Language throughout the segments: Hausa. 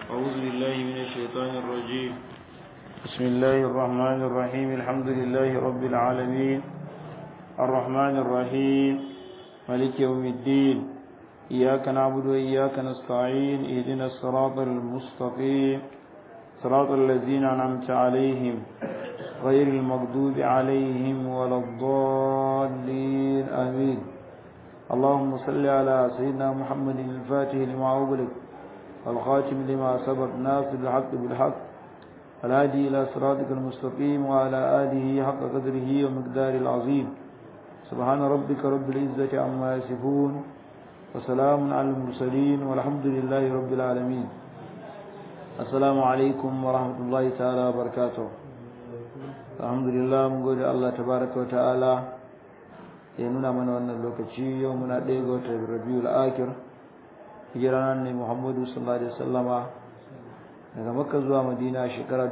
أعوذ بالله من الشيطان الرجيم بسم الله الرحمن الرحيم الحمد لله رب العالمين الرحمن الرحيم ملك يوم الدين إياك نعبد وإياك نستعين اهدنا الصراط المستقيم صراط الذين أنعمت عليهم غير المغضوب عليهم ولا الضالين آمين اللهم صل على سيدنا محمد الفاتح لما أغلق والخاتم لما سبق ناصر الحق بالحق الهادي إلى صراطك المستقيم وعلى آله حق قدره ومقدار العظيم سبحان ربك رب العزة عما يصفون وسلام على المرسلين والحمد لله رب العالمين السلام عليكم ورحمة الله تعالى وبركاته الحمد لله من قول الله تبارك وتعالى ya nuna mana wannan lokaci yau muna ɗaya ga watan rabiul akir hijiranar ne muhammadu sallallahu alaihi wasallama daga makka zuwa madina shekara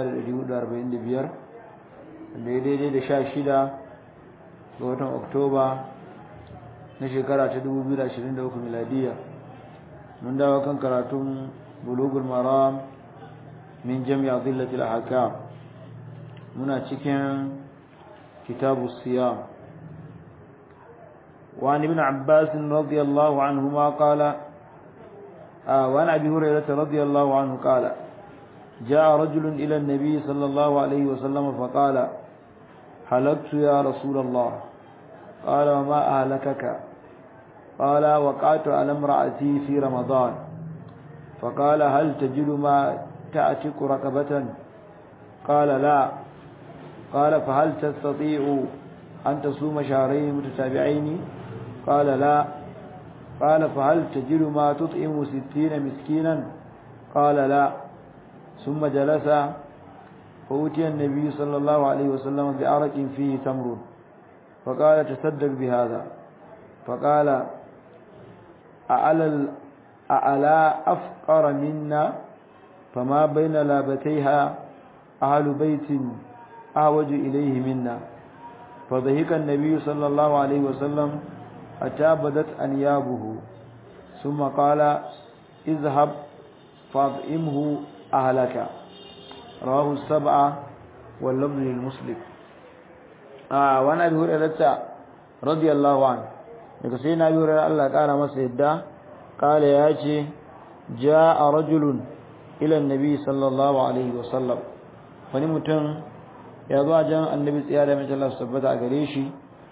1445 da ya daidai da sha shida ga watan oktoba na shekara ta 2023 miladiya mun dawo kan karatun bulugul maram min jami'a zillatil ahkam muna cikin kitabu siyam وعن ابن عباس رضي الله عنهما قال آه وعن أبي هريرة رضي الله عنه قال جاء رجل إلى النبي صلى الله عليه وسلم فقال حلقت يا رسول الله قال وما أهلكك قال وقعت على امرأتي في رمضان فقال هل تجد ما تأتك ركبة قال لا قال فهل تستطيع أن تصوم شهرين متتابعين قال لا قال فهل تجد ما تطعم ستين مسكينا قال لا ثم جلس فأتي النبي صلى الله عليه وسلم بعرق فيه تمر فقال تصدق بهذا فقال أعلى أعلى أفقر منا فما بين لابتيها أهل بيت أعوج إليه منا فضحك النبي صلى الله عليه وسلم حتى بدت أنيابه ثم قال اذهب فاطعمه أهلك رواه السبعة واللفظ للمسلم آه وانا أبي هريرة رضي الله عنه daga sai na biyu Allah ƙara masa yadda ƙala ya ce ja a rajulun ilan nabi sallallahu alaihi wasallam wani mutum ya zuwa jan annabi tsiya da mace Allah su tabbata a gare shi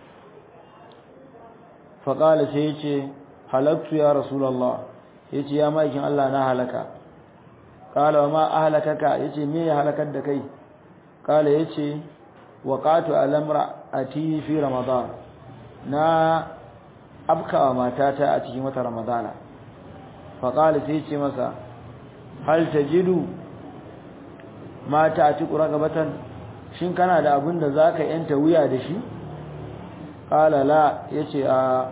faƙala sai ya ce halaktu ya rasulallah ya ce ya ma'aikin Allah na halaka ƙala wa ma a halakaka ya ce me ya halakar da kai ƙala ya ce waƙatu alamra a fi ramadan na afkawa matata a cikin wata ramadana faƙala sai ce masa hal ta jidu mata a ci ƙura gabatan shin kana da abin da za ka yanta wuya da shi ƙala la ya ce a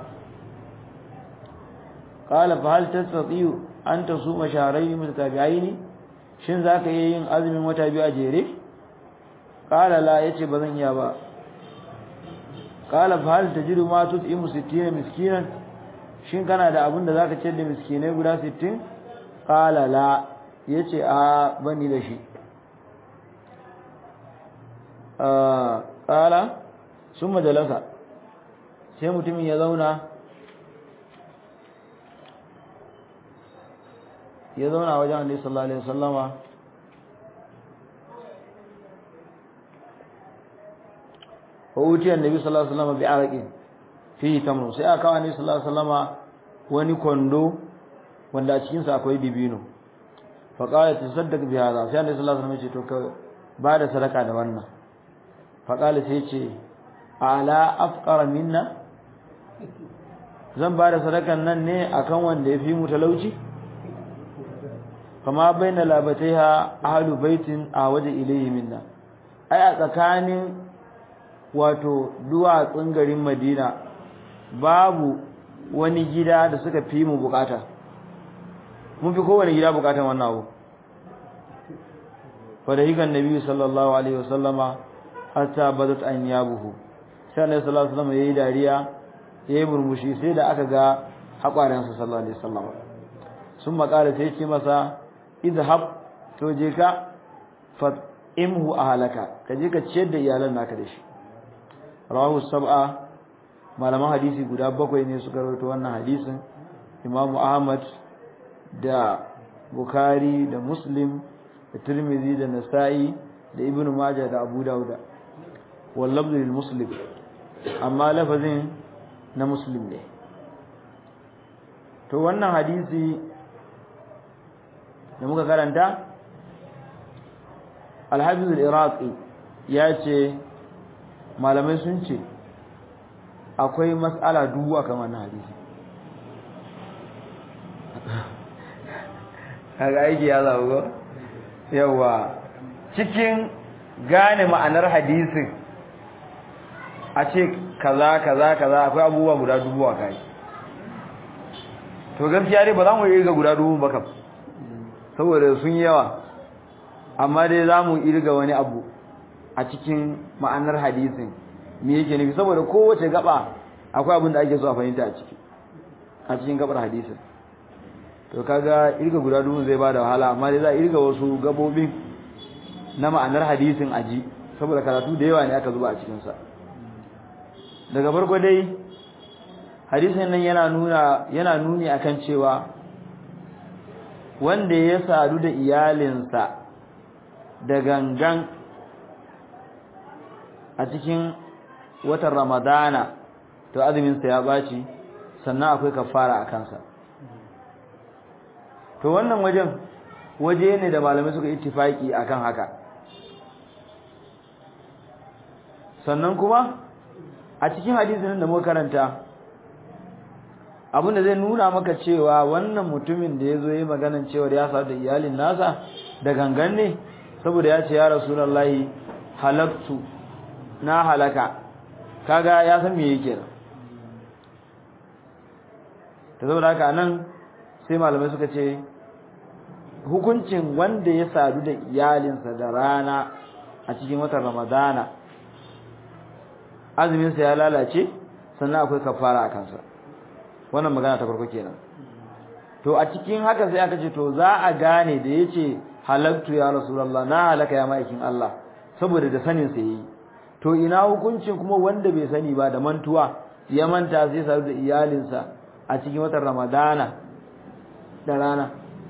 ƙala fa hal tastati'u an tasuma shahrayn mutatabi'aini shin za ka yi yin azumin wata biyu a jere ƙala la ya ce ba zan iya ba ƙala fa hal tajidu ma tut'imu 60 miskinan shin kana da abin da za ka ciyar da miskinai guda 60 ƙala la ya ce a bani da shi ƙala sun majalasa sai mutumin ya zauna ya zauna wajen annabi sallallahu alaihi wasallama wa utiya annabi sallallahu alaihi wasallama bi araqin fihi tamru sai aka kawo annabi sallallahu alaihi wasallama wani kondo wanda a cikin sa akwai dibino fa qala tasaddaq bi hadha sai annabi sallallahu alaihi wasallama ya ce to ka ba da sadaka da wannan faƙali sai ce ala afƙara minna zan ba da sadakan nan ne akan wanda ya fi mu talauci kama bai na labatai ha ahalu baitin a waje ilayi minna ai a tsakanin wato duwatsun garin madina babu wani gida da suka fi mu bukata mun fi kowane gida bukatan wannan abu fadahikan nabi sallallahu alaihi wasallama hatta badat an yabuhu sai annabi sallallahu alaihi wasallam yayi dariya yayi murmushi sai da aka ga hakwarensa sallallahu alaihi wasallam sun makara sai ce masa idhab to je ka fa imhu ahlaka ka je ka ciyar da iyalan naka da shi rawahu sab'a malaman hadisi guda bakwai ne suka rawaito wannan hadisin imamu ahmad da bukhari da muslim da tirmidhi da nasa'i da ibnu majah da abu dauda wal lafzu lil muslim amma lafazin na muslim ne to wannan hadisi da muka karanta al-hafiz al-iraqi ya ce malamai sun ce akwai mas'ala duwa kamar na hadisi kaga aiki ya zaɓi ko yawa cikin gane ma'anar hadisin a ce kaza kaza kaza akwai abubuwa guda dubu a kai to gaskiya dai ba za mu irga guda dubu ba kam saboda sun yawa amma dai za mu irga wani abu a cikin ma'anar hadisin me yake nufi saboda kowace gaba akwai abin da ake so a fahimta a ciki a cikin gabar hadisin to kaga irga guda dubu zai bada wahala amma dai za a irga wasu gabobin na ma'anar hadisin aji saboda karatu da yawa ne aka zuba a cikin sa daga farko dai hadisin nan yana nuna yana nuni akan cewa wanda ya sadu da iyalinsa da gangan a cikin watan ramadana to azuminsa ya baci sannan akwai kafara a kansa to wannan wajen waje ne da malamai suka ittifaki akan haka sannan kuma a cikin hadisin da muka karanta abinda zai nuna maka cewa wannan mutumin da yazo yayi maganan cewa ya sadu da iyalin nasa da gangan ne saboda ya ce ya rasulullahi halaktu na halaka kaga ya san me yake ta saboda haka nan sai malamai suka ce hukuncin wanda ya sadu da iyalinsa da rana a cikin watan ramadana azuminsa ya lalace sannan akwai kafara a kansa wannan magana ta farko kenan to a cikin haka sai aka ce to za a gane da yace halaktu ya rasulullah na halaka ya maikin Allah saboda da sanin sa yayi to ina hukuncin kuma wanda bai sani ba da mantuwa ya manta sai sadu da iyalinsa a cikin watan ramadana da rana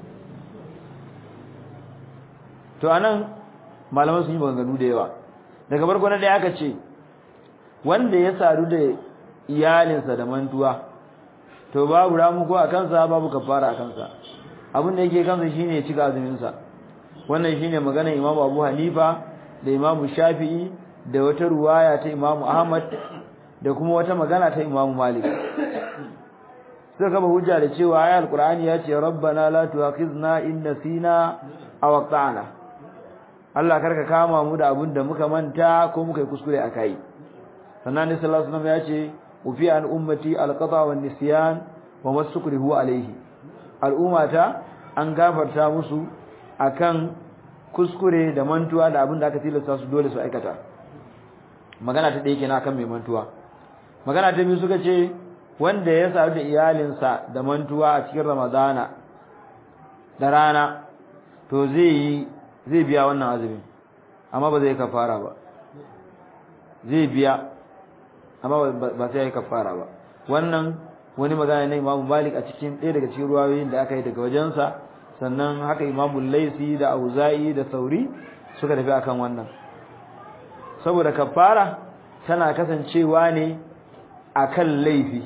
to anan malaman sun yi maganganu da yawa daga farko na daya aka ce wanda ya sadu da iyalinsa da mantuwa to babu ramuko a kansa babu kafara a kansa abin da yake kansa shine ya cika azumin sa wannan shine maganar Imam Abu Hanifa da Imam Shafi'i da wata ruwaya ta Imam Ahmad da kuma wata magana ta Imam Malik suka gaba hujja da cewa ayat Qur'ani ya ce rabbana la tu'akhizna in nasina aw aqta'na Allah karka kama mu da abin da muka manta ko muka yi kuskure akai sannan ne sallallahu alaihi wasallam ya ce ufi an ummati alqata wan nisyan wa masukrihu alaihi al'ummata an gafarta musu akan kuskure da mantuwa da abin da aka tilasta su dole su aikata magana ta ɗaya kenan akan mai mantuwa magana ta biyu suka ce wanda ya sadu da iyalinsa da mantuwa a cikin ramadana da rana to zai yi zai biya wannan azumin amma ba zai kafara ba zai biya amma ba sai ya yi kafara ba wannan wani magana na Imam Malik a cikin ɗaya daga cikin ruwayoyin da aka yi daga wajensa sannan haka Imam Laisi da Auza'i da Sauri suka tafi akan wannan saboda kafara tana kasancewa ne akan laifi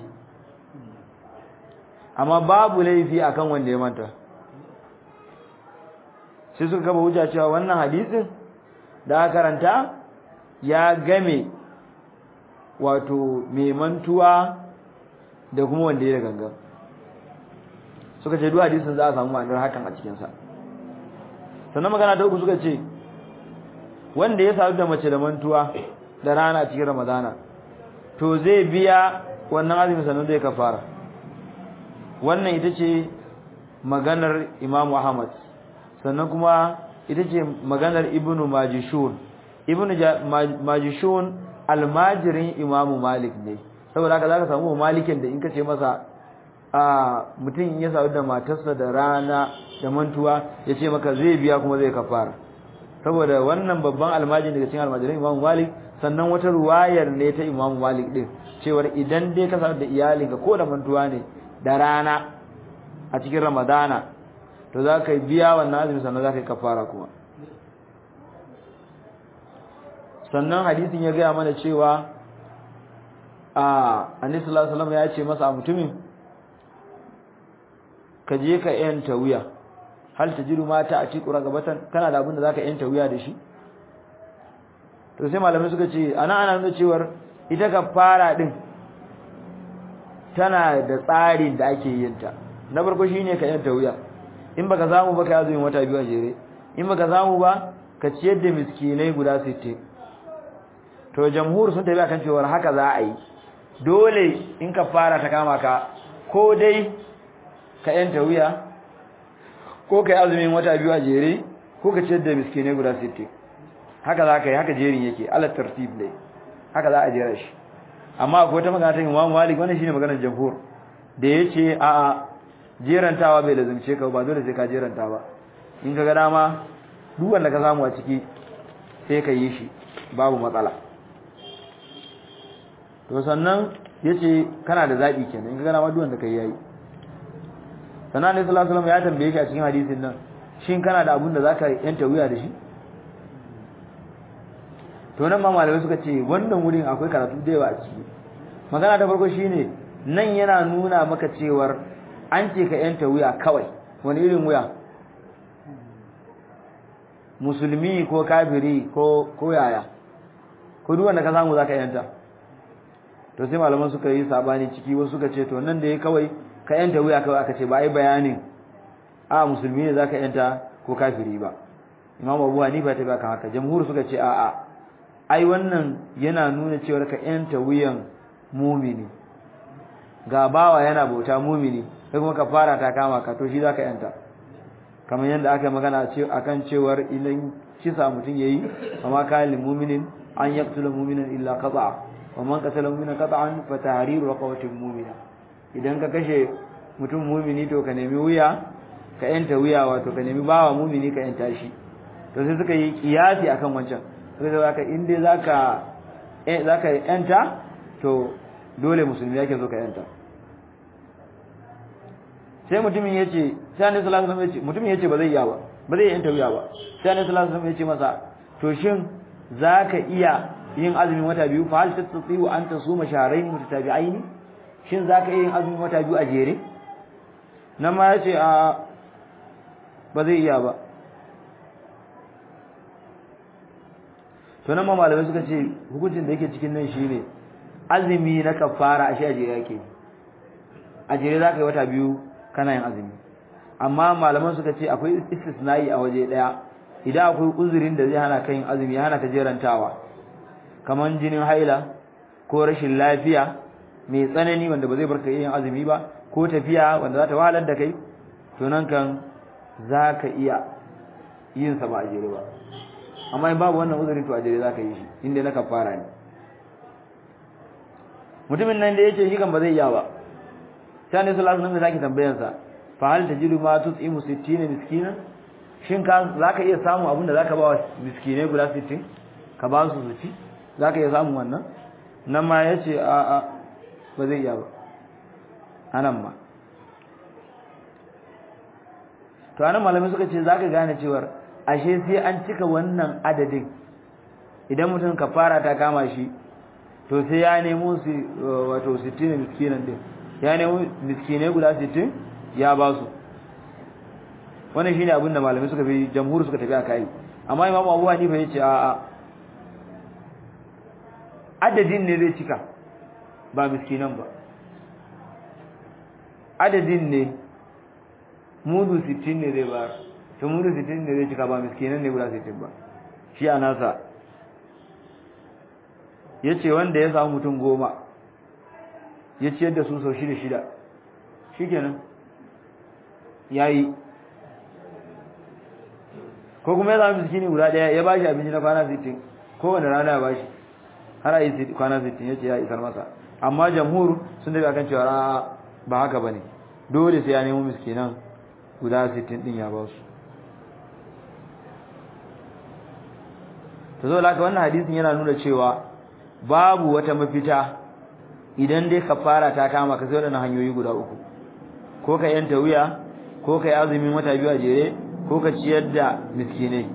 amma babu laifi akan wanda ya manta sai suka gaba hujja cewa wannan hadisin da aka karanta ya game wato mai mantuwa da kuma wanda ya gangan suka ce duk hadisin za a samu ma'anar hakan a cikinsa sannan magana ta uku suka ce wanda ya sadu da mace da mantuwa da rana a cikin ramadana to zai biya wannan azumin sannan zai kafara wannan ita ce maganar imamu ahmad sannan kuma ita ce maganar ibnu majishun ibnu majishun almajirin imamu malik ne saboda haka zaka samu malikin da in ka ce masa a mutum ya sadu da matarsa da rana da mantuwa ya ce maka zai biya kuma zai kafara saboda wannan babban almajin daga cikin almajiran Imam Malik sannan wata ruwayar ne ta Imam Malik din cewar idan dai ka sanar da iyalinka ko da mantuwa ne da rana a cikin Ramadana to za ka biya wannan azumi sannan za ka yi kafara kuma sannan hadisin ya gaya mana cewa a annabi sallallahu alaihi wasallam ya ce masa mutumin ka je ka yanta wuya hal tajidu mata a cikin ragabatan kana da abin da zaka yanta wuya da shi to sai malamai suka ce ana ana nuna cewar ita ka fara din tana da tsarin da ake yin ta na farko shine ka yanta wuya in baka samu ba ka azumin wata biyu a jere in baka samu ba ka ciyar da miskinai guda 60 to jamhur sun tafi akan cewa haka za a yi dole in ka fara ta kama ka ko dai ka yanta wuya ko ka yi azumin wata biyu a jere ko ka ciyar da miskinai guda 60 haka za ka yi haka jerin yake ala tartib ne haka za a jera shi amma akwai wata magana ta Imam Malik wannan shine maganar jamhur da yace a a jerantawa bai lazumce ka ba dole sai ka jeranta ba in ka ga dama duk wanda ka samu a ciki sai ka yi shi babu matsala to sannan yace kana da zabi kenan in ka ga dama duk wanda kai yayi sannan ne sallallahu alaihi wasallam ya tambaye shi a cikin hadisin nan shin kana da abun da zaka yanta wuya da shi to nan ma malamai suka ce wannan wurin akwai karatu da yawa a ciki magana ta farko shine nan yana nuna maka cewar an ce ka yanta wuya kawai wani irin wuya musulmi ko kafiri ko ko yaya ko duk wanda ka samu zaka yanta to sai malaman suka yi sabani ciki wasu suka ce to nan da yayi kawai ka yanta wuya kawai aka ce ba ai bayanin a musulmi ne zaka yanta ko kafiri ba imam abu hanifa ta baka haka jamhur suka ce a a ai wannan yana nuna cewa ka yanta wuyan mumini ga bawa yana bauta mumini sai kuma ka fara ta kama ka to shi zaka yanta kamar yadda aka magana akan cewar idan kisa mutun yayi amma kana lil mu'minin an yaqtula mu'minan illa qata'a wa man qatala mu'minan qata'an fa tahriru raqabatin mu'mina idan ka kashe mutum mumini to ka nemi wuya ka yanta wuya wato ka nemi bawa mumini ka yanta shi to sai suka yi kiyasi akan wancan sai da zaka in dai zaka eh zaka yanta to dole musulmi yake zo ka yanta sai mutumin yace sai annabi sallallahu alaihi wasallam yace mutumin yace ba zai iya ba ba zai yanta wuya ba sai annabi sallallahu alaihi wasallam yace masa to shin zaka iya yin azumin wata biyu fa hal tastati'u an tasuma shahrayn mutatabi'ain shin zaka iya yin azumin wata biyu a jere nan ma yace a ba zai iya ba to nan ma malamai suka ce hukuncin da yake cikin nan shine azumi na kafara a shi a jere yake a jere zaka yi wata biyu kana yin azumi amma malaman suka ce akwai istisna'i a waje daya idan akwai uzurin da zai hana ka yin azumi ya hana ka jerantawa kaman jinin haila ko rashin lafiya mai tsanani wanda ba zai barka yin azumi ba ko tafiya wanda za ta wahalar da kai to nan kan za ka iya yin sa ba a jere ba amma in babu wannan uzurin to a jere za ka yi shi inda na kafara ne mutumin nan da ya ce shi kan ba zai iya ba sai ne sallallahu alaihi wasallam zaki tambayar sa fa hal tajidu ma tut'imu 60 miskina shin ka zaka iya samu abinda zaka ba wa miskinai guda 60 ka ba su su ci zaka iya samu wannan nan ma yace a a ba zai iya ba anan ma to anan malamai suka ce zaka gane cewa ashe sai an cika wannan adadin idan mutum kafara ta kama shi to sai ya nemo su wato 60 miskinan din ya nemo miskinai guda 60 ya ba su wannan shine abin da malamai suka fi jamhur suka tafi akai amma imamu Abu Hanifa yace a a adadin ne zai cika ba miskinan ba adadin ne mudu 60 ne zai ba to mudu 60 ne zai cika ba miskinan ne guda 60 ba shi a nasa yace wanda ya samu mutum goma ya ciyar da su sau shida shida shikenan yayi ko kuma ya zama miskini guda daya ya bashi abinci na kwana 60 kowane rana ya bashi har a yi kwana 60 yace ya isar masa amma jamhur sun daga kan cewa ba haka bane dole sai ya nemo miskinan guda 60 din ya ba su to zo laka wannan hadisin yana nuna cewa babu wata mafita idan dai kafara ta kama ka sai wadannan hanyoyi guda uku ko ka yanta wuya ko ka yi azumin wata biyu a jere ko ka ciyar da miskinai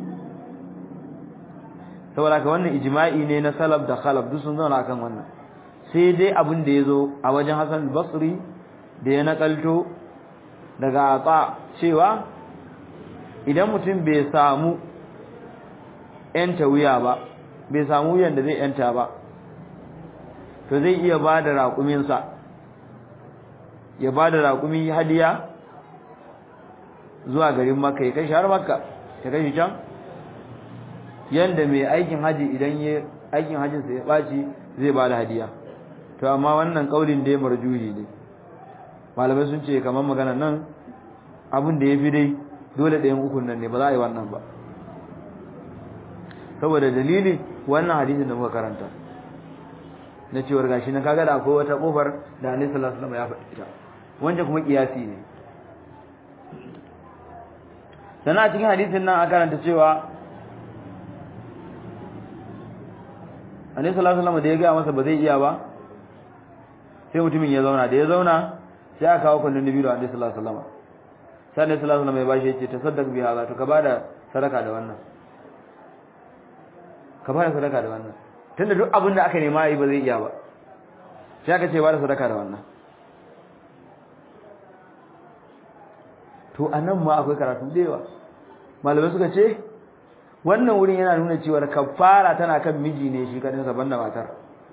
saboda ka wannan ijma'i ne na salaf da khalaf duk sun zauna akan wannan sai dai abin da yazo a wajen Hassan al-Basri da ya nakalto daga Ata cewa idan mutum bai samu yanta wuya ba bai samu wuyan da zai yanta ba to zai iya bada raƙumin sa ya bada raƙumi hadiya zuwa garin Makka ya kai shi har Makka ya kai shi can yanda mai aikin haji idan ya aikin hajin sa ya baci zai ba da hadiya to amma wannan kaulin da ya marjuhi ne malamai sun ce kamar magana nan abin da yafi dai dole ɗayan ukun nan ne ba za a yi wannan ba saboda dalili wannan hadisin da muka karanta na cewar gashi na kaga da akwai wata kofar da Annabi sallallahu alaihi wasallam ya faɗi ta wanda kuma kiyasi ne sannan a cikin hadisin nan an karanta cewa Annabi sallallahu alaihi wasallam da ya ga masa ba zai iya ba sai mutumin ya zauna da ya zauna sai aka kawo kullun nabi da Annabi sallallahu alaihi wasallam sai Annabi sallallahu alaihi wasallam ya bashi yace tasaddaq bi hada to ka bada sadaka da wannan ka bada sadaka da wannan tunda duk abin da aka nema yi ba zai iya ba sai aka ce bada sadaka da wannan to anan ma akwai karatu da yawa malamai suka ce wannan wurin yana nuna cewa kafara tana kan miji ne shi kadin saban da matar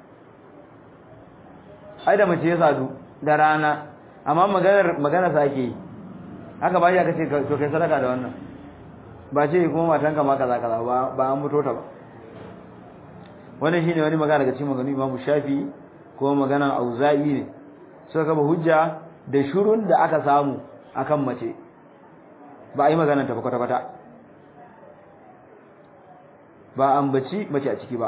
ai da mace ya sadu da rana amma maganar magana sake haka ba ya kace to kai sadaka da wannan ba ce kuma matanka ma kaza kaza ba ba an muto ta ba wannan shine wani magana daga cikin maganganun Imam Shafi ko maganan Auza'i ne suka kaba hujja da shurun da aka samu akan mace ba a yi maganar ta kwata kwata ba ambaci mace a ciki ba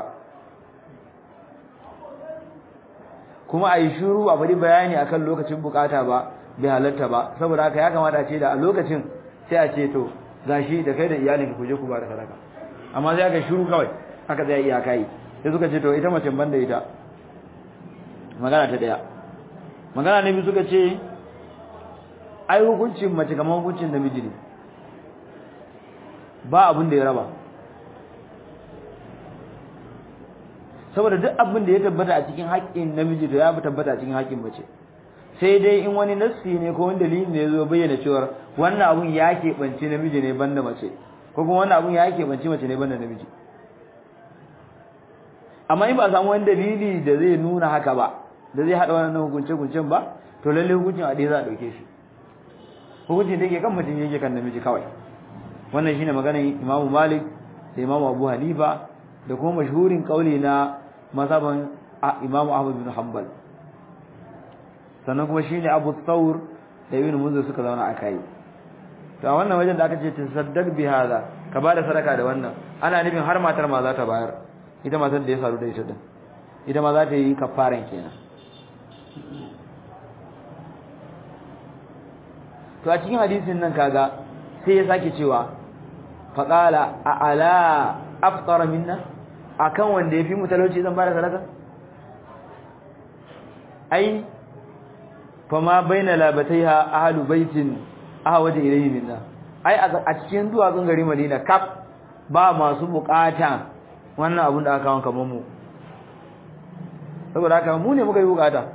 kuma a yi shuru a bari bayani akan lokacin bukata ba bai halatta ba saboda haka ya kamata a ce da a lokacin sai a ce to gashi da kai da iyalin ku je ku ba da sadaka amma sai aka shuru kawai aka zai iyaka yi sai suka ce to ita mace banda ita magana ta daya magana ne biyu suka ce ai hukuncin mace kamar hukuncin namiji ne ba abin da ya raba saboda duk abin da ya tabbata a cikin haƙƙin namiji to ya fi tabbata a cikin haƙƙin mace sai dai in wani nassi ne ko wani dalili ne zo bayyana cewa wannan abun ya keɓance namiji ne banda mace ko kuma wannan abun ya keɓance mace ne banda namiji amma in ba a samu wani dalili da zai nuna haka ba da zai haɗa wannan hukunce-hukuncen ba to lalle hukuncin a ɗaya za a ɗauke shi hukuncin da yake kan mutum yake kan namiji kawai wannan shine maganar Imam Malik da Imam Abu Hanifa da kuma mashhurin kauli na mazhaban Imam Ahmad bin Hanbal sannan kuma shine Abu Thawr da Ibn Munzir suka zauna akai to a wannan wajen da aka ce tasaddaq bi hada ka bada sadaka da wannan ana nufin har matar ma za ta bayar ita matar da ya saru da ita din ita ma za ta yi kafaran kenan to a cikin hadisin nan kaga sai ya sake cewa faqala a ala aftara minna akan wanda yafi mu talauci zan bada sadaka ai fama baina labataiha ahlu baitin ahwaja ilayhi minna ai a cikin duwatsun gari Madina kaf ba masu bukata wannan abun da aka kawo kamar mu saboda haka mu ne muka yi bukata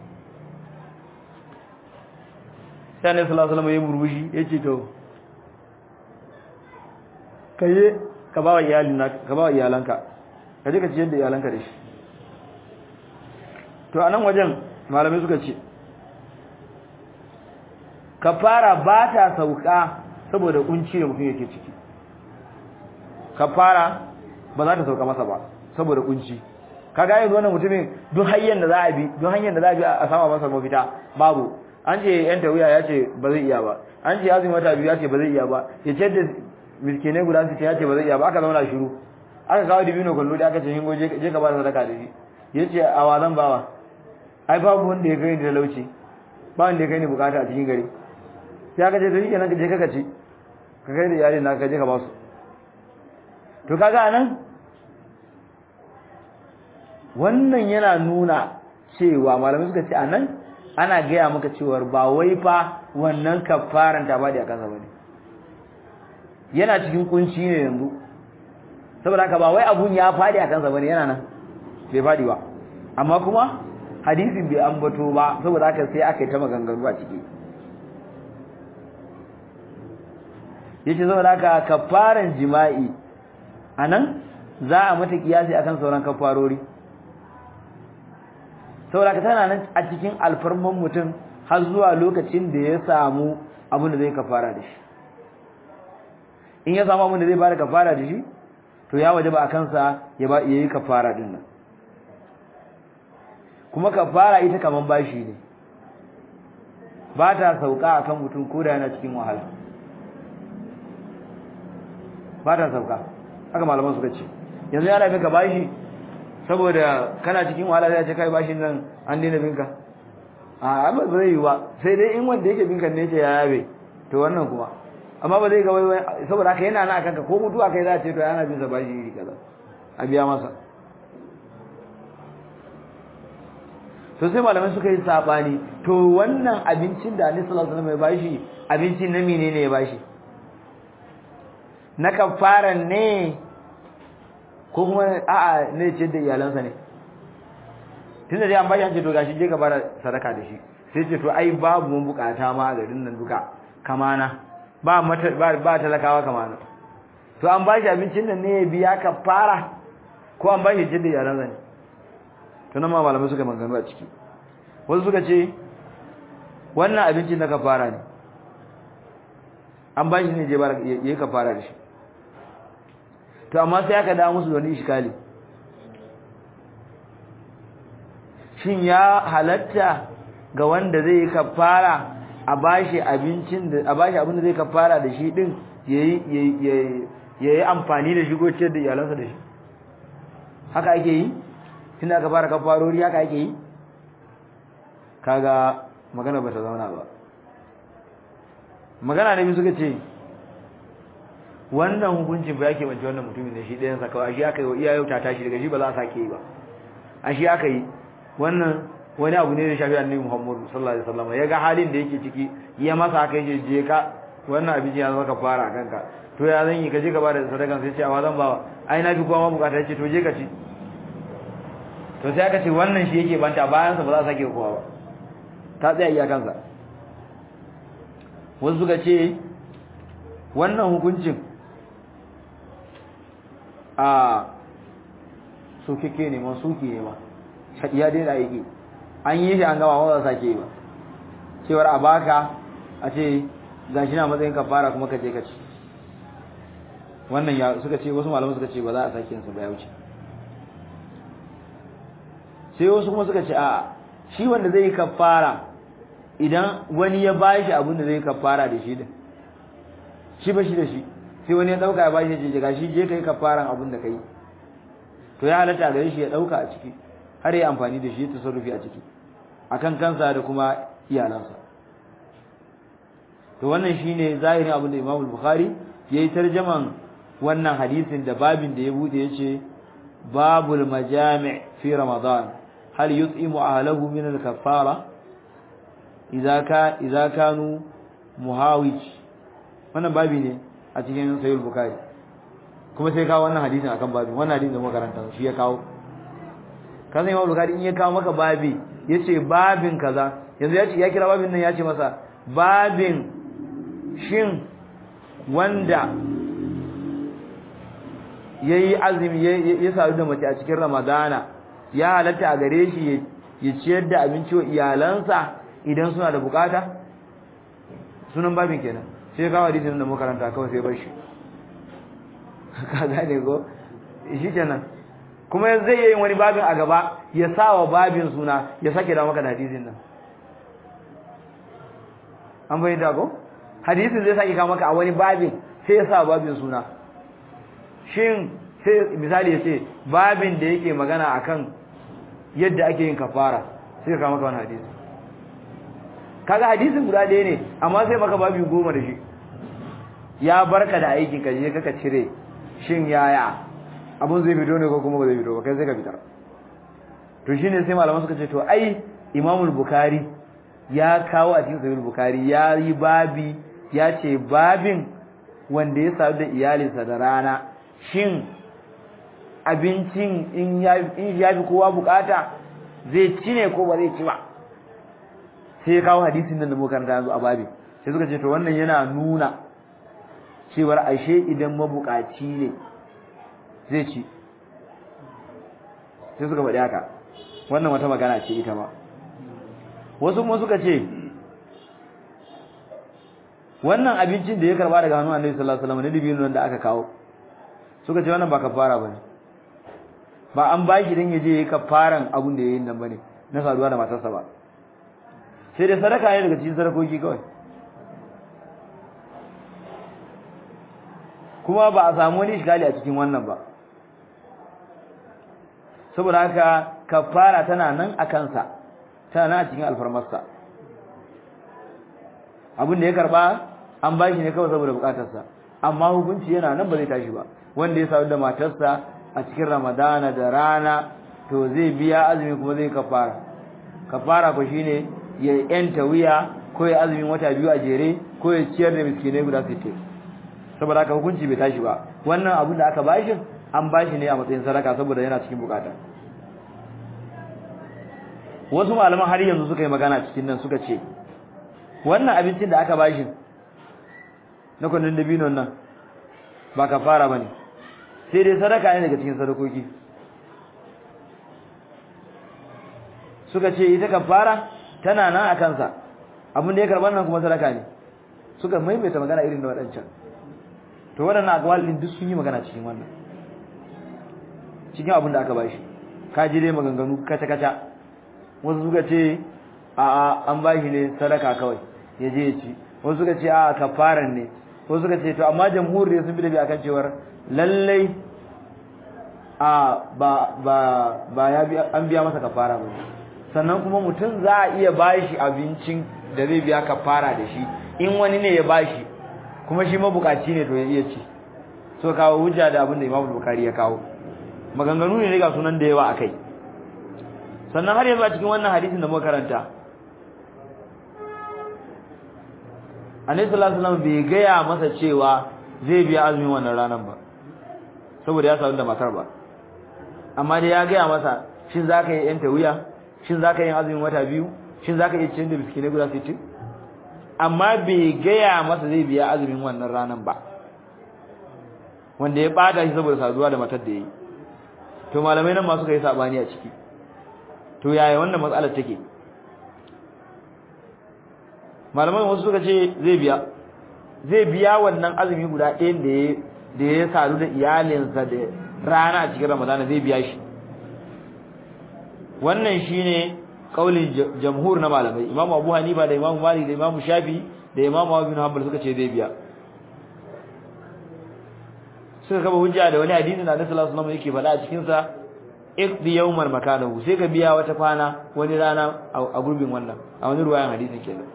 sai ne sallallahu alaihi wasallam ya murmushi yace to kaye ka ba wa iyalina ka ba wa iyalanka ka je ka ciyar da iyalanka da shi to anan wajen malamai suka ce kafara ba ta sauka saboda kunci da mutum yake ciki kafara ba za ta sauka masa ba saboda kunci kaga yanzu wannan mutumin duk hanyar da za a bi duk hanyar da za a bi a sama masa mafita babu an ce yan tawiya ya ce ba zai iya ba an ce azumi wata biyu ya ce ba zai iya ba ya ce da miskinai guda su ce ya ce ba zai iya ba aka zauna shiru aka kawo dibino kwallo da aka ce hingo je ka ba da sadaka da shi ya ce a wa zan bawa ai babu wanda ya kai ni talauci ba wanda ya kai ni bukata a cikin gari sai aka ce to shikenan ka je ka ci ka kai da iyalin naka ka je ka ba su to kaga nan wannan yana nuna cewa malamai suka ce anan ana gaya maka cewar ba wai fa wannan kafaran ta bada a kansa bane yana cikin kunci ne yanzu saboda haka ba wai abun ya fadi a kansa bane yana nan bai fadi ba amma kuma hadisin bai ambato ba saboda haka sai aka yi ta maganganu a ciki yace saboda haka kafaran jima'i anan za a mata kiyasi akan sauran kafarori saboda haka tana nan a cikin alfarman mutum har zuwa lokacin da ya samu abin da zai kafara da shi in ya samu abin da zai bada kafara da shi to ya waje ba a kansa ya ba yayi kafara din nan kuma kafara ita kaman bashi ne ba ta sauka akan mutum ko da yana cikin wahala ba ta sauka haka malaman suka ce yanzu yana bin ka bashi saboda kana cikin wahala sai ya ce kai bashin nan an daina binka a ba zai yi ba sai dai in wanda yake binka ne ce ya yabe to wannan kuma amma ba zai ga wai saboda haka yana na kanka ko mutuwa kai za a ce to yana bin sa bashi iri kaza a biya masa to sai malamai suka yi sabani to wannan abincin da Annabi sallallahu alaihi wasallam ya bashi abincin na menene ya bashi na kafaran ne ko kuma a'a ne ce da iyalansa ne tunda dai an bashi an ce to gashi je ka bara sadaka da shi sai ce to ai babu mun bukata ma a garin nan duka kamana ba mata ba, ba talakawa kamana to an bashi abincin nan ne ya biya kafara ko an bashi ce da iyalansa ne to nan ma malamai suka magana a ciki wasu suka ce wannan abincin na kafara ne an bashi ne je bara yayi kafara da shi to amma sai aka dawo musu da wani iskali shin ya halatta ga wanda zai yi kafara a bashi abincin da a bashi abin da zai kafara da shi din yayi yayi yayi amfani da shi ko ciyar da iyalansa da shi haka ake yi tunda aka fara kafarori haka ake yi kaga magana bata zauna ba magana ne suka ce wannan hukuncin ba yake bance wannan mutumin ne shi ɗayan sa kawai shi aka yi wa iyayen ta tashi daga shi ba za a sake yi ba a shi aka yi wannan wani abu ne da shafi annabi Muhammad sallallahu alaihi wasallam ya ga halin da yake ciki ya masa aka yi je ka wannan abin ya zama ka fara kanka to ya zan yi ka je ka bada sadakan sai ce a zan bawa ai na fi kowa ma bukata yace to je ka ci to sai aka ce wannan shi yake banta bayan sa ba za a sake kowa ba ta tsaya iyakansa wasu suka ce wannan hukuncin a sukeke ne ma suke ne ma ya daina aiki an yi shi an gama wanda sake ba cewar a baka a ce ga shi na matsayin kafara kuma ka je ka ci wannan ya suka ce wasu malamu suka ce ba za a sake yinsa ba ya wuce sai wasu kuma suka ce a shi wanda zai yi kafara idan wani ya bashi abin da zai kafara da shi din shi ba shi da shi sai wani ya dauka ya bashi je ga shi je kai kafaran abin da kai to ya halatta gare shi ya dauka a ciki har ya amfani da shi ya tasarrufi a ciki akan kansa da kuma iyalansa to wannan shine zahirin abin da Imam Bukhari yayi tarjaman wannan hadisin da babin da ya bude yace babul majami' fi ramadan hal yut'imu ahlahu min al-kaffara idza ka idza kanu muhawij wannan babi ne a cikin sahih bukhari kuma sai kawo wannan hadisin akan babin wannan hadisin da muka karanta shi ya kawo kaza imam bukhari in ya kawo maka babi yace babin kaza yanzu yace ya kira babin nan yace masa babin shin wanda yayi azumi ya sadu da mace a cikin ramadana ya halatta a gare shi ya ciyar da abinci wa iyalansa idan suna da bukata sunan babin kenan sai kawo hadisin da makaranta kawai sai bar shi ka gane ko shi kenan kuma zai yi wani babin a gaba ya sa wa babin suna ya sake da maka da hadisin nan an bayyana ko hadisin zai sake kawo maka a wani babin sai ya sa wa babin suna shin sai misali ya ce babin da yake magana akan yadda ake yin kafara sai ka kawo maka wani hadisi kaga hadisin guda ɗaya ne amma sai maka babu goma da shi ya barka da aikin ka je kaka cire shin yaya abun zai fito ne ko kuma ba zai fito ba kai sai ka fitar to shine sai malaman suka ce to ai Imam Bukhari ya kawo a cikin Sahih Bukhari ya yi babi ya ce babin wanda ya sadu da iyalinsa da rana shin abincin in ya in ya fi kowa bukata zai ci ne ko ba zai ci ba sai ya kawo hadisin nan da muka karanta yanzu a babi sai suka ce to wannan yana nuna cewar ashe idan mabukaci ne zai ci sai suka faɗi haka wannan wata magana ce ita ma wasu kuma suka ce wannan abincin da ya karba daga hannun Annabi sallallahu alaihi wasallam ne dibino da aka kawo suka ce wannan ba kafara bane ba an ba shi dan yaje yayi kafaran abun da yayin nan bane na saduwa da matarsa ba sai dai sadaka ne daga cikin sadakoki kawai kuma ba a samu wani shigali a cikin wannan ba saboda haka kafara tana nan a kansa tana nan a cikin alfarmarsa abin da ya karba an bashi ne kawai saboda bukatarsa amma hukunci yana nan ba zai tashi ba wanda ya sadu da matarsa a cikin ramadana da rana to zai biya azumi kuma zai kafara kafara ko shine ya yanta wuya ko ya azumin wata biyu a jere ko ya ciyar da miskinai guda 60 saboda haka hukunci bai tashi ba wannan abin da aka bashi an bashi ne a matsayin sadaka saboda yana cikin bukata wasu malaman har yanzu suka yi magana cikin nan suka ce wannan abincin da aka bashi na kwanin dabinon nan ba kafara bane sai dai sadaka ne daga cikin sadakoki suka ce ita kafara tana nan a kansa abin da ya karɓar nan kuma sadaka ne suka maimaita magana irin da waɗancan to waɗannan akwalin duk sun yi magana cikin wannan cikin abin da aka bashi ka ji dai maganganu kaca-kaca wasu suka ce a an bashi ne sadaka kawai ya je ya ci wasu suka ce a kafaran ne wasu suka ce to amma jamhur ne sun bi da bi akan cewar lallai a ba ba ba ya bi an biya masa kafara ba sannan kuma mutum za a iya bashi abincin da zai biya kafara da shi in wani ne ya bashi kuma shi mabukaci ne to ya iya ci so kawo hujja da abin da Imam Bukhari ya kawo maganganu ne ga sunan da yawa akai sannan har yanzu a cikin wannan hadisin da muka karanta Annabi sallallahu alaihi wasallam bai gaya masa cewa zai biya azumin wannan ranar ba saboda ya sadu da matar ba amma dai ya gaya masa shin zaka yi yanta wuya shin zaka yi azumin wata biyu shin zaka yi cin da biskine guda 60 amma bai gaya masa zai biya azumin wannan ranar ba wanda ya bada shi saboda saduwa da matar da yayi to malamai nan ma suka yi sabani a ciki to yaya wannan matsalar take malamai wasu suka ce zai biya zai biya wannan azumi guda ɗayan da ya da ya sadu da iyalinsa da rana a cikin ramadana zai biya shi wannan shine kaulin jamhur na malamai imamu abu hanifa da imamu malik da imamu shafi da imamu abu bin hanbal suka ce zai biya suka kaba hujja da wani hadisi da Annabi sallallahu alaihi wasallam yake faɗa a cikin sa iqdi yawman makanahu sai ka biya wata kwana wani rana a gurbin wannan a wani ruwayan hadisin kenan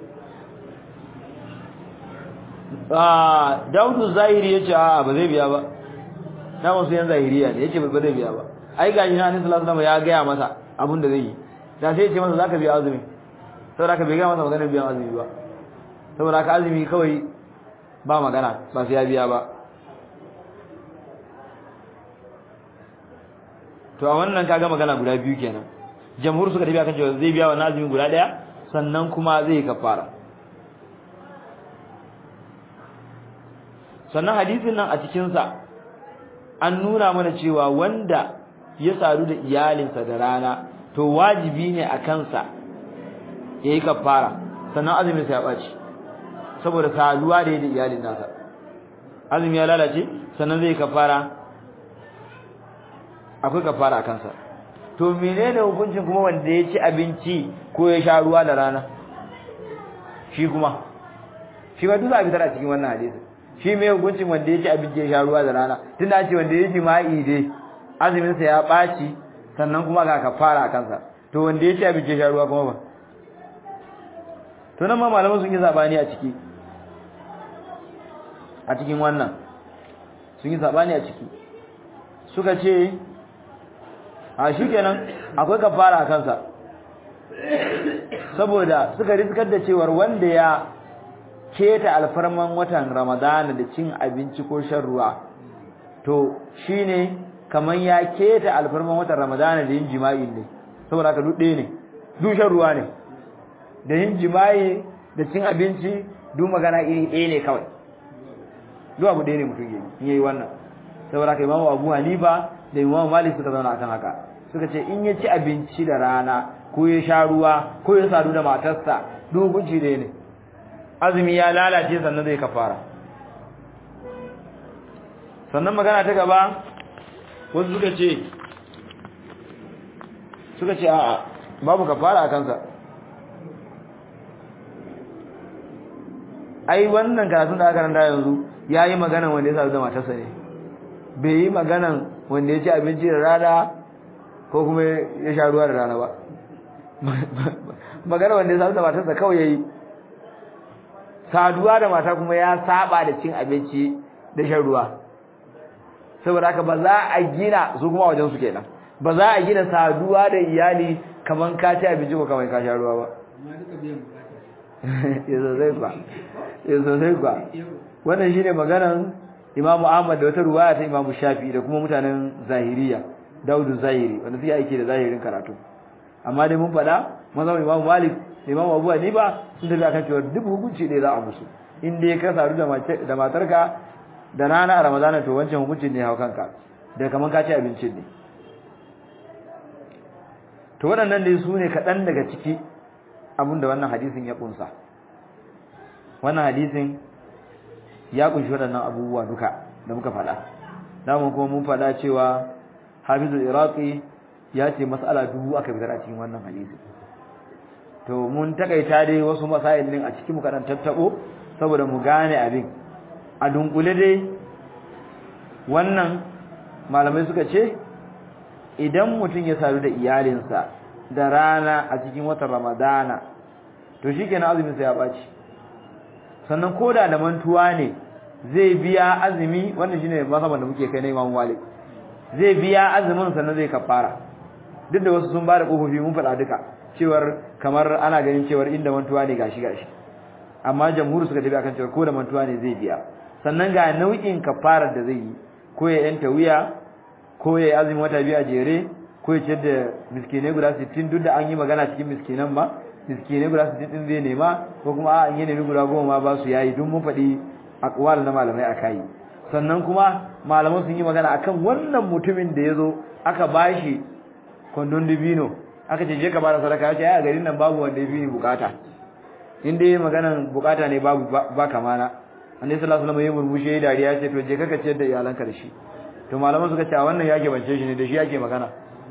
ah Daudu Zahiri yace a ba zai biya ba na wasu yan zahiriya ne yace ba zai biya ba ai ga ina Annabi sallallahu alaihi wasallam ya ga masa abin da zai yi da sai ya ce masa zaka biya azumi saboda ka bai ga masa maganar biyan azumi ba saboda ka azumi kawai ba magana ba sai ya biya ba to a wannan kaga magana guda biyu kenan jamhur suka tafi akan cewa zai biya wannan azumin guda daya sannan kuma zai kafara sannan hadisin nan a cikin sa an nuna mana cewa wanda ya sadu da iyalinsa da rana to wajibi ne a kansa yayi kafara sannan azumin sa ya baci saboda saduwa da da iyalin nasa azumi ya lalace sannan zai kafara akwai kafara a kansa to menene hukuncin kuma wanda ya ci abinci ko ya sha ruwa da rana shi kuma shi ba duk a fitar a cikin wannan hadisi shi me hukuncin wanda ya ci abinci ya sha ruwa da rana tunda ce wanda ya jima'i dai azumin sa ya baci sannan kuma ga kafara a kansa to wanda ya ci abinci ya sha ruwa kuma ba to nan ma malaman sun yi zabani a ciki a cikin wannan sun yi zabani a ciki suka ce a shikenan akwai kafara a kansa saboda suka riskar da cewar wanda ya keta alfarman watan ramadana da cin abinci ko shan ruwa to shine kaman ya keta alfarman watan ramadana da yin jima'i ne saboda haka duk ɗaya ne duk shan ruwa ne da yin jima'i da cin abinci duk magana iri ɗaya ne kawai duk abu ɗaya ne mutum yi in yayi wannan saboda haka imamu abu hanifa da imamu malik suka zauna akan haka suka ce in ya ci abinci da rana ko ya sha ruwa ko ya sadu da matarsa duk hukunci ɗaya ne azumi ya lalace sannan zai kafara sannan magana ta gaba wasu suka ce suka ce a'a babu kafara a kansa ai wannan karatun da aka randa yanzu ya yi maganan wanda ya sadu da matarsa ne bai yi maganan wanda ya ci abinci da rana ko kuma ya sha ruwa da rana ba magana wanda ya sadu da matarsa kawai ya yi saduwa da mata kuma ya saba da cin abinci da shan ruwa saboda haka ba za a gina su kuma wajen su kenan ba za a gina saduwa da iyali kaman ka ci abinci ko kaman ka sha ruwa ba yazo zai kwa yazo zai kwa wannan shine maganan Imam Ahmad da wata ruwaya ta Imam Shafi da kuma mutanen Zahiriya Daudu Zahiri wanda suke aiki da zahirin karatu amma dai mun faɗa mazan Imam Malik Imam Abu Hanifa sun tafi akan cewa duk hukunci ɗaya za a musu in dai ka sadu da mace da matarka da rana a Ramadana to wancan hukuncin ne hau kanka da kaman ka ci abincin ne to waɗannan dai su ne kaɗan daga ciki abinda wannan hadisin ya ƙunsa wannan hadisin ya ƙunshi waɗannan abubuwa duka da muka faɗa damun kuma mun faɗa cewa hafizul iraqi ya ce mas'ala dubu aka fitar a cikin wannan hadisi to mun takaita dai wasu masail din a cikin muka dan tattabo saboda mu gane abin a dunkule dai wannan malamai suka ce idan mutum ya sadu da iyalinsa da rana a cikin watan ramadana to shikenan azumin sa ya baci sannan koda da mantuwa ne zai biya azumi wannan shine masaban da muke kai na Imam Malik zai biya azumin sannan zai kafara duk da wasu sun bada kofofi mun faɗa duka cewar kamar ana ganin cewar inda mantuwa ne gashi gashi amma jamhuri suka tafi akan cewar ko da mantuwa ne zai biya sannan ga nau'in kafarar da zai yi ko ya yanta wuya ko ya yi azumin wata biyu a jere ko ya ciyar da miskinai guda 60 duk da an yi magana cikin miskinan ma miskinai guda 60 din zai nema ko kuma a an yi nemi guda goma ma ba su yayi duk mun faɗi aqwal na malamai akai sannan kuma malaman sun yi magana akan wannan mutumin da yazo aka bashi kwandon dibino aka ce je ka bada sadaka ya ce ai a garin nan babu wanda ya fi bukata in dai maganan bukata ne babu ba kamana annabi sallallahu alaihi wasallam ya murmushe ya dariya ya ce to je ka ciyar da iyalanka da shi to malaman suka ce a wannan yake bance shi ne da shi yake magana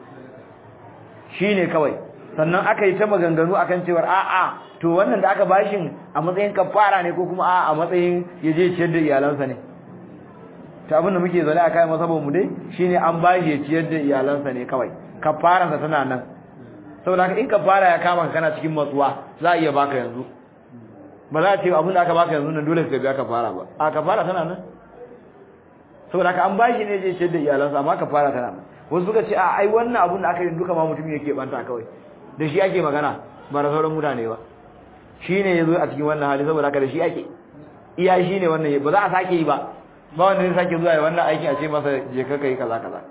shine kawai sannan aka yi ta maganganu akan cewar a'a to wannan da aka bashin a matsayin kafara ne ko kuma a'a a matsayin yaje ciyar da iyalansa ne ta abin da muke zaune a kai masabon mu dai shine an bashi ya ciyar da iyalansa ne kawai kafaransa tana nan saboda haka in kafara ya kama kana cikin matsuwa za a iya baka yanzu ba za a ce abin da aka baka yanzu nan dole ka biya kafara ba a kafara tana nan saboda haka an bashi ne je ciyar da iyalansa amma kafara tana nan wasu suka ce a ai wannan abin da aka yi duka ma mutum yake banta kawai da shi ake magana ba da sauran mutane ba shi ne ya zo a cikin wannan hali saboda haka da shi ake iya shi ne wannan ba za a sake yi ba ba wanda zai sake zuwa ya wannan aikin a ce masa je ka kai kaza kaza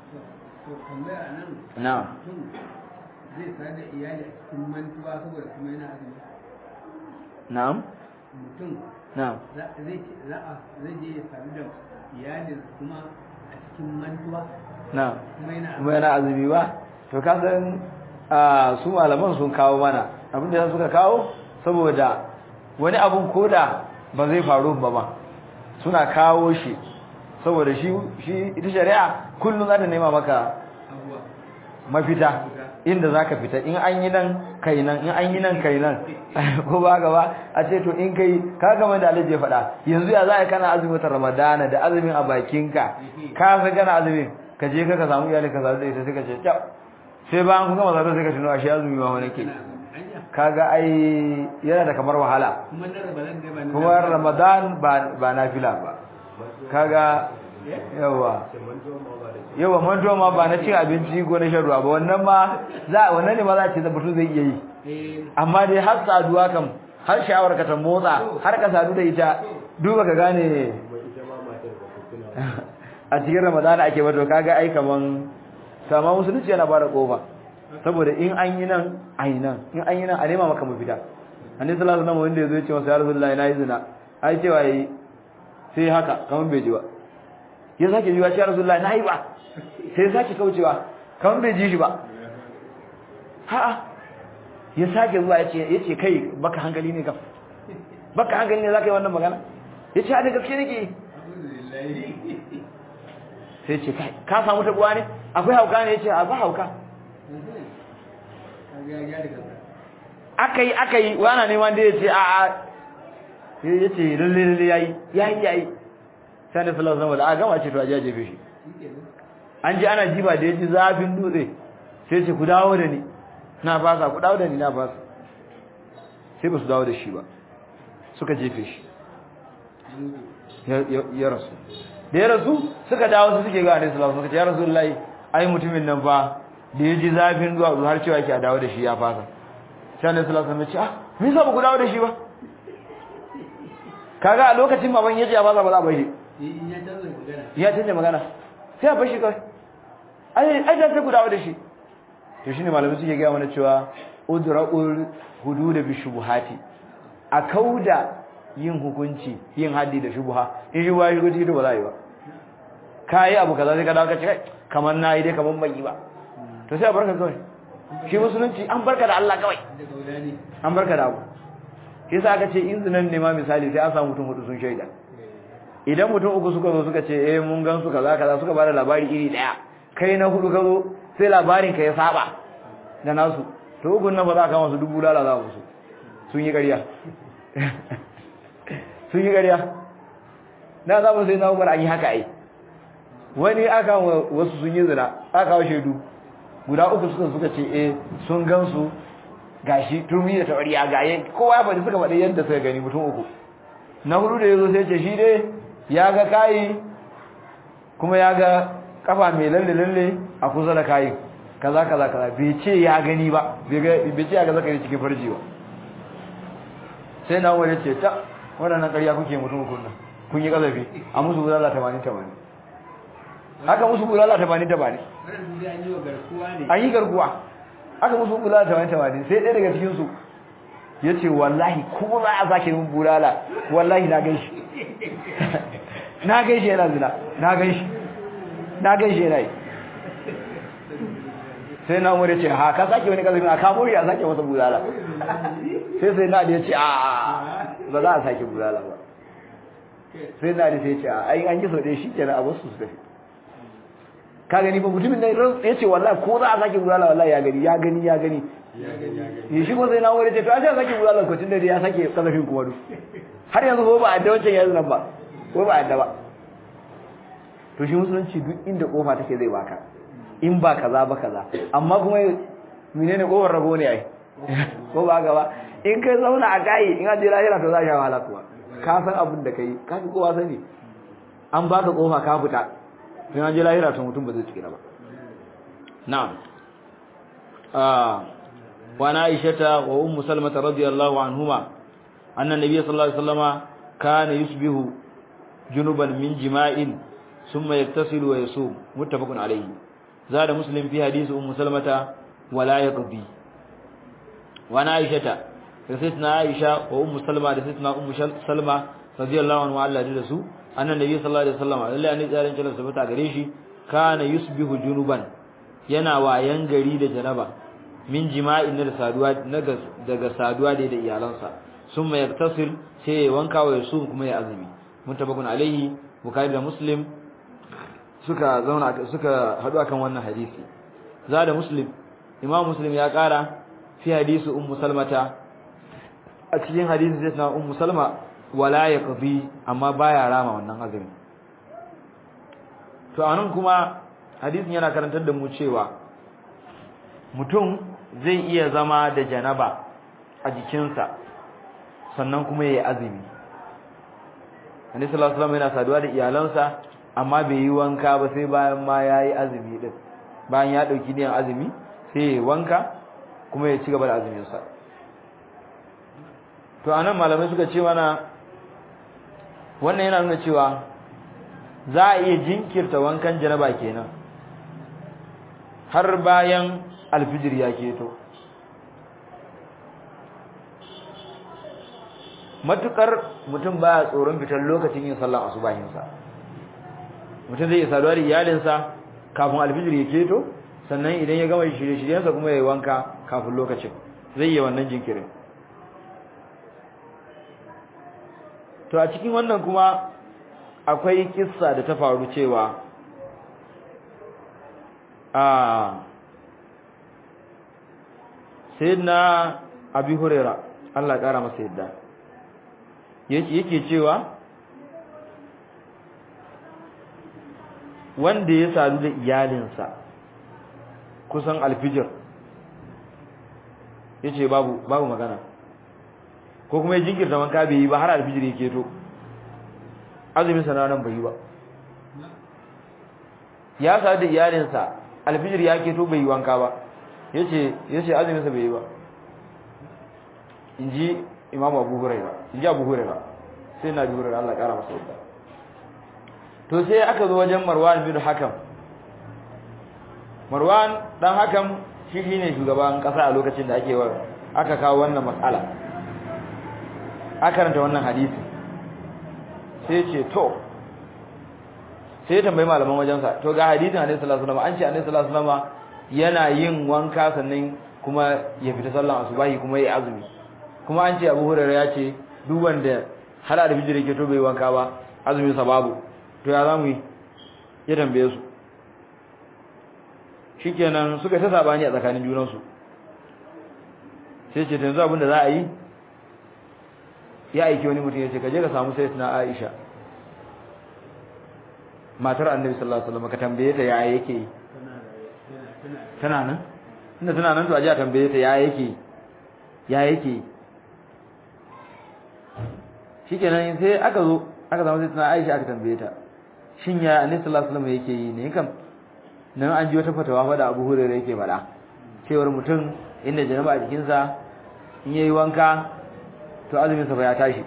na zai sa da iyali a cikin mantuwa saboda kuma yana azumi na'am mutum na'am zai za a zai je ya sami da iyalin kuma a cikin mantuwa na'am kuma yana kuma yana azumi ba to ka san su malaman sun kawo mana abin da suka kawo saboda wani abun koda ba zai faru ba ba suna kawo shi saboda shi shi ita shari'a kullum za ta nema maka abuwa mafita inda zaka fita in an yi nan kai nan in an yi nan kai nan ko ba gaba a ce to in kai ka ga da Allah ya faɗa yanzu ya za kana azumin watan Ramadana da azumin a bakinka ka san kana azumin ka je ka ka samu iyali ka zaru da ita sai ka ce kyau sai bayan kun gama zaru sai ka tuno ashe azumi ma wani ke kaga ai yana da kamar wahala kuma na ramadan ne ba na kuma ramadan ba ba nafila ba kaga yawa yawa mantuwa ma ba na cin abinci ko na shan ruwa ba wannan ma za wannan ne ma za a ce da mutum zai iya yi eh amma dai har saduwa kam har sha'awar ka ta motsa har ka sadu da ita duba ka gane a cikin ramadana ake wato kaga ai kaman sama musulunci yana bada kofa saboda in an yi nan a yi nan in an yi nan a nema maka mafita annabi sallallahu alaihi wasallam wanda yazo ya ce masa ya rasulullahi na yi zina ai cewa yi sai haka kaman bai ji ba ya sake jiwa ya rasulullahi na yi ba sai sake kaucewa kaman bai ji shi ba ha'a ya sake zuwa ya ce ya ce kai baka hankali ne kam baka hankali ne zaka yi wannan magana ya ce a da gaske nake sai ce kai ka samu tabuwa ne akwai hauka ne ya ce a ba hauka kaga ya riga aka yi aka yi wana neman da ya ce a a sai ya ce lalle lalle yayi yayi yayi sai da sallallahu alaihi wasallam da aka gama ce to a jajefe shi an ji ana jiba da ya ji zafin dutse sai ce ku dawo da ni na fasa ku dawo da ni na fasa sai ba su dawo da shi ba suka jefe shi ya- ya ya rasu da ya rasu suka dawo su suke ga annabi sallallahu alaihi wasallam suka ce ya rasulullahi ai mutumin nan fa da ya ji zafin zuwa har cewa yake a dawo da shi ya fasa sai annabi sallallahu alaihi wasallam ya ce ah me yasa ba ku dawo da shi ba kaga a lokacin baban yace a fasa ba za a bar shi in ya canza magana ya canja magana sai a bar shi kawai ai ai da sai ku dawo da shi to shine malamai suke ga mana cewa udra'ul hudud bi shubuhati a kauda yin hukunci yin haddi da shubuha in shubuha shi guji ba za a yi ba kai abu kaza sai ka dawo ka ce kai kamar nayi dai kamar ban yi ba to sai a barka kawai shi musulunci an barka da Allah kawai da kaula ne an barka da abu shi yasa aka ce in zinan ne ma misali sai an samu mutum hudu sun shaida idan mutum uku suka zo suka ce eh mun gan su kaza kaza suka bada labari iri daya kai na hudu ka zo sai labarin ka ya saba da nasu to uku nan ba za ka masu dubu lala za musu sun yi ƙarya sun yi ƙarya na za mu sai na umar an yi haka ai wani aka wa- wasu sun yi zina aka kawo shaidu guda uku suka suka ce eh sun gan su gashi turmi da tawariya gaye kowa ya faɗi suka faɗi yadda suka gani mutum uku na hudu da yazo sai ce shi dai ya ga kayi kuma ya ga kafa mai lalle lalle a kusa da kayi kaza kaza kaza bai ce ya gani ba bai ga bai ce ya ga zakari cikin farji ba sai na wani ce ta waɗannan ƙarya kuke mutum uku nan kun yi kazafi a musu bulala 80 80 haka musu bulala 80 80 wannan su dai an yi wa garkuwa ne an yi garkuwa aka musu bulala tamanin tamanin sai ɗaya daga cikinsu ya ce wallahi ko za a sake min bulala wallahi na gan shi na gan shi yana zina na gan shi na gan shi yana yi sai na umar ya ce ha ka sake wani kasafin a kamo shi a sake masa bulala sai sai na da ya ce a ba za a sake bulala ba sai na da sai ya ce a ai an yi sau ɗaya shi kenan a wasu su tafi ka gani ba mutumin nan ya ce wallahi ko za a sake bulala wallahi ya gani ya gani ya gani ya shi ko sai na wuri ce to a ce a sake bulala ko tunda ya sake kasafin kuma duk har yanzu ko ba a da wancan yanzu nan ba ko ba a da ba to shi musulunci duk inda kofa take zai baka in ba kaza ba kaza amma kuma menene kofar rabo ne ai ko ba gaba in kai zauna a kai in an je lahira to za ka wahala kuwa ka san abin da kai ka fi kowa sani an baka kofa ka fita sai an je lahira to mutum ba zai tsira ba na'am ah wa na aishata wa ummu salmata radiyallahu anhuma anna nabiyyi sallallahu alaihi wasallama kana yusbihu junuban min jima'in thumma yaktasilu wa yasum muttafaqun alayhi zada muslim fi hadisi ummu salmata wa la yaqdi wa na aishata da sayyidina aisha wa ummu salma da sayyidina ummu salma radiyallahu anhu Allah da su annan nabi sallallahu alaihi wasallam lalle an tsarin kallon sabata gare shi kana yusbihu junuban yana wayan gari da janaba min jima'in da saduwa daga saduwa da da iyalansa summa yaktasil sai ya wanka wa yasu kuma ya azumi mutabakun alaihi bukhari da muslim suka zauna suka hadu akan wannan hadisi zada muslim imam muslim ya kara fi hadisi ummu salmata a cikin hadisin sai na ummu salma wala yaqdi amma baya rama wannan azumi to anan kuma hadisin yana karantar da mu cewa mutum zai iya zama da janaba a jikinsa sannan kuma yayi azumi Annabi sallallahu alaihi wasallam yana saduwa da iyalansa amma bai yi wanka ba sai bayan ma yayi azumi din bayan ya dauki niyan azumi sai yayi wanka kuma ya ci gaba da azumin sa to anan malamai suka ce mana wannan yana nuna cewa za a iya jinkirta wankan janaba kenan har bayan alfijir ya keto matukar mutum baya tsoron fitar lokacin yin sallar asubahinsa mutum zai saduwa da iyalinsa kafin alfijir ya keto sannan idan ya gama shirye-shiryensa kuma ya yi wanka kafin lokacin zai yi wannan jinkirin to a cikin wannan kuma akwai kissa da ta faru cewa a sayyidina abi huraira Allah kara masa yadda yake cewa wanda ya sadu da iyalinsa kusan alfijir yace babu babu magana ko kuma ya jinkirta wanka bai yi ba har alfijir yake to azumin sa nan bai yi ba ya sadu da iyalinsa alfijir ya keto bai yi wanka ba yace yace azumin sa bai yi ba inji imamu abu huraira inji abu huraira sai na bi huraira Allah kara masa yadda to sai aka zo wajen marwan bin hakam marwan dan hakam shi shine shugaban kasa a lokacin da ake wa aka kawo wannan matsala aka karanta wannan hadisi sai ce to sai tambayi malaman wajensa to ga hadisin Annabi sallallahu alaihi wasallam an ce Annabi sallallahu alaihi wasallam yana yin wanka sannan kuma ya fita sallan asubahi kuma ya azumi kuma an ce Abu Hurairah ya ce duk wanda har da bijire ke to bai wanka ba azumin sa babu to ya zamu yi ya tambaye su shikenan suka ta sabani a tsakanin junan su sai ce yanzu abin da za a yi ya aiki wani mutum ya ce ka je ka samu sayyidatina Aisha matar annabi sallallahu alaihi wasallam ka tambaye ta yaya yake tana nan inda tana nan to aje a tambaye ta yaya yake yaya yake shikenan sai aka zo aka samu sai tana Aisha aka tambaye ta shin ya annabi sallallahu alaihi wasallam yake yi ne kam nan an ji wata fatawa fa da Abu Hurairah yake faɗa cewar mutum inda janaba a jikinsa in yayi wanka to azumin sa fa ya tashi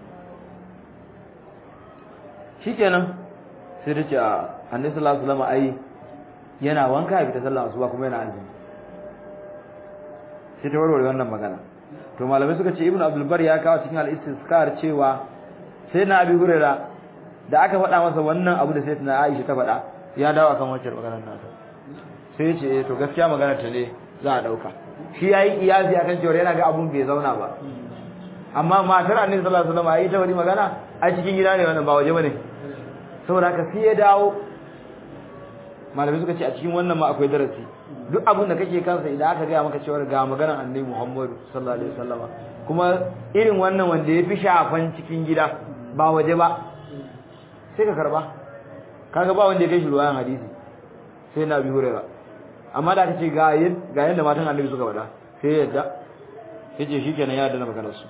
shikenan sai ta ce a annabi sallallahu alaihi wasallam ai yana wanka ya fita sallar asuba kuma yana azumi sai ta warware wannan magana to malamai suka ce ibnu abdul bar ya kawo cikin al-istizkar cewa sai na abi huraira da aka faɗa masa wannan abu da sai na aisha ta faɗa ya dawo akan wancan maganar nasa sai ya ce to gaskiya maganar ta ne za a dauka shi yayi kiyasi akan cewa yana ga abun bai zauna ba amma matar annabi sallallahu alaihi wasallam ai ta wani magana a cikin gida ne wannan ba waje bane saboda haka sai ya dawo malamai suka ce a cikin wannan ma akwai darasi duk abin da kake kansa idan aka gaya maka cewa ga maganar annabi Muhammad sallallahu alaihi wasallama kuma irin wannan wanda ya fi shafan cikin gida ba waje ba sai ka karba kaga ba wanda ya kai shi ruwayan hadisi sai na bi hurera amma da aka ce ga ga yanda matan annabi suka faɗa sai ya yadda yace shikenan ya yarda da maganar su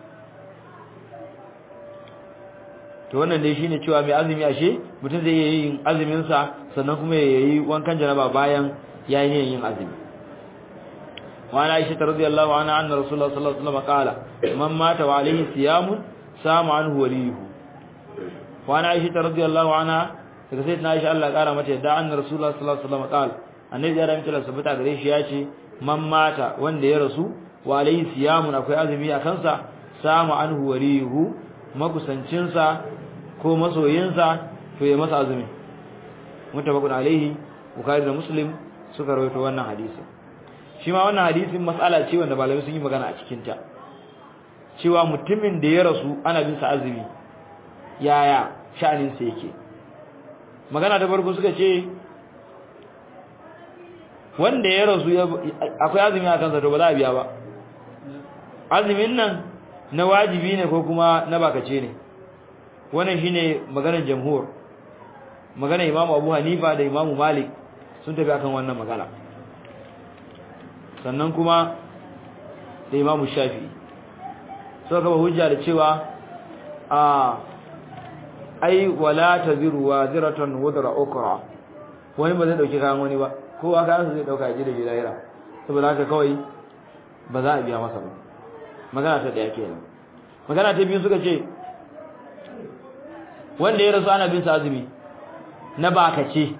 to wannan dai shine cewa mai azumi ashe mutum zai yi yin azumin sa sannan kuma ya yi wankan janaba bayan yayin yin azumi wa ana aisha radhiyallahu anha anna rasulullah sallallahu alaihi wasallam qala man mata wa alayhi siyam sama anhu waliyuhu wa ana aisha radhiyallahu anha daga sai na aisha Allah kara mata yadda anna rasulullah sallallahu alaihi wasallam qala annabi ya ramta sabata gare shi ya ce man mata wanda ya rasu wa alayhi siyam akwai azumi a kansa sama anhu waliyuhu makusancinsa ko masoyinsa to ya masa azumi mutabakun alaihi bukhari da muslim suka rawaito wannan hadisi shi ma wannan hadisin mas'ala ce wanda malamai sun yi magana a cikin ta cewa mutumin da ya rasu ana bin sa azumi yaya sha'anin sa yake magana ta farko suka ce wanda ya rasu akwai azumi a kansa to ba za a biya ba azumin nan na wajibi ne ko kuma na bakace ne wannan shine maganar jamhur maganar imamu abu hanifa da imamu malik sun tafi akan wannan magana sannan kuma da Imam Shafi'i suka kafa hujja da cewa a ai wala taziru waziratan wadra ukra wani ba zai dauki kayan wani ba kowa kayan zai dauka ji da shi lahira saboda haka kawai ba za a biya masa ba magana ta daya kenan magana ta biyu suka ce wanda ya rasu ana bin sa azumi na bakace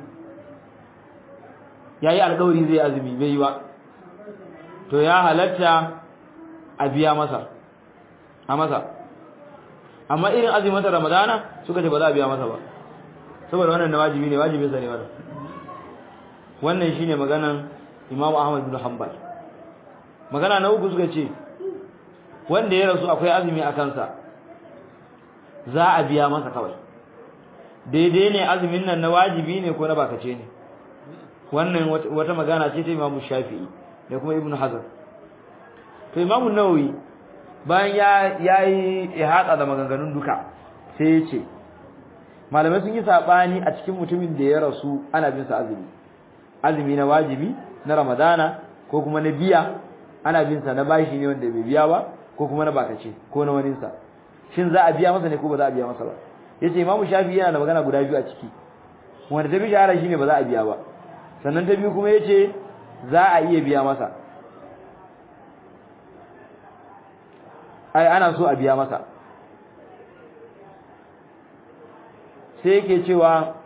yayi alƙawari zai azumi bai yi ba to ya halatta a biya masa a masa amma irin azumin ta ramadana suka ce ba za a biya masa ba saboda wannan na wajibi ne wajibin sa ne wannan wannan shine maganan Imam Ahmad bin Hanbal magana na uku suka ce wanda ya rasu akwai azumi a kansa za a biya masa kawai daidai ne azumin nan na wajibi ne ko na bakace ne wannan wata magana ce ta Imam Shafi'i da kuma Ibn Hazm to Imam Nawawi bayan ya yayi ihata da maganganun duka sai ya ce malamai sun yi sabani a cikin mutumin da ya rasu ana bin sa azumi azumi na wajibi na Ramadana ko kuma na biya ana bin sa na bashi ne wanda bai biya ba ko kuma na bakace ko na wani sa shin za a biya masa ne ko ba za a biya masa ba yace Imam Shafi yana da magana guda biyu a ciki wanda ta bi shahara shine ba za a biya ba sannan ta biyu kuma yace za a iya biya masa ai ana so a biya masa sai yake cewa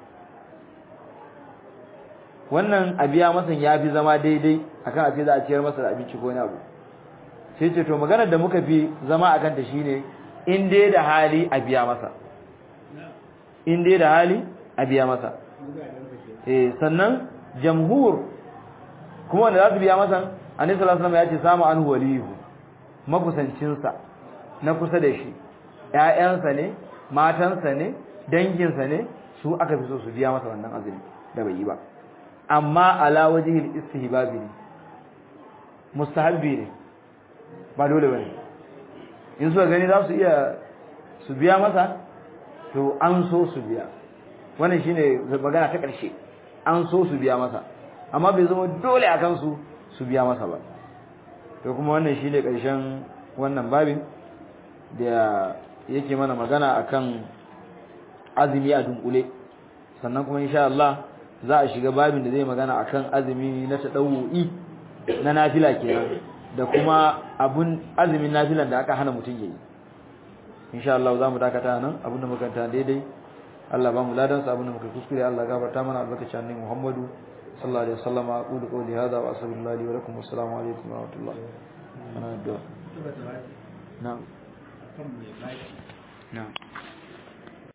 wannan a biya masa ya fi zama daidai akan a ce za a ciyar masa da abinci ko wani abu sai ce to maganar da muka fi zama akan ta shine in dai da hali a biya masa in dai da hali a biya masa eh sannan jamhur kuma wanda za su biya masa annabi sallallahu alaihi wasallam ya ce samu an walihu makusancinsa na kusa da shi ƴaƴansa ne matansa ne danginsa ne su aka fi so su biya masa wannan azumi da bai yi ba amma ala wajhil istihbabi ne mustahabbi ne ba dole bane in suka gani za su iya su biya masa to an so su biya wannan shine magana ta ƙarshe an so su biya masa amma bai zama dole akan su su biya masa ba to kuma wannan shine ƙarshen wannan babin da yake mana magana akan azumi a dunkule sannan kuma insha Allah za a shiga babin da zai magana akan azumi na tadawu'i na nafila kenan da kuma abun azumin nafilan da aka hana mutum yayi insha Allah za mu dakata nan abin da muka ta daidai Allah ba mu ladan sa abin da muka kuskure Allah gafarta mana albarkacin annabi Muhammadu sallallahu alaihi wasallam aqulu qawli hadha wa astaghfirullahi wa lakum assalamu alaikum wa rahmatullahi ana addu'a na'am na'am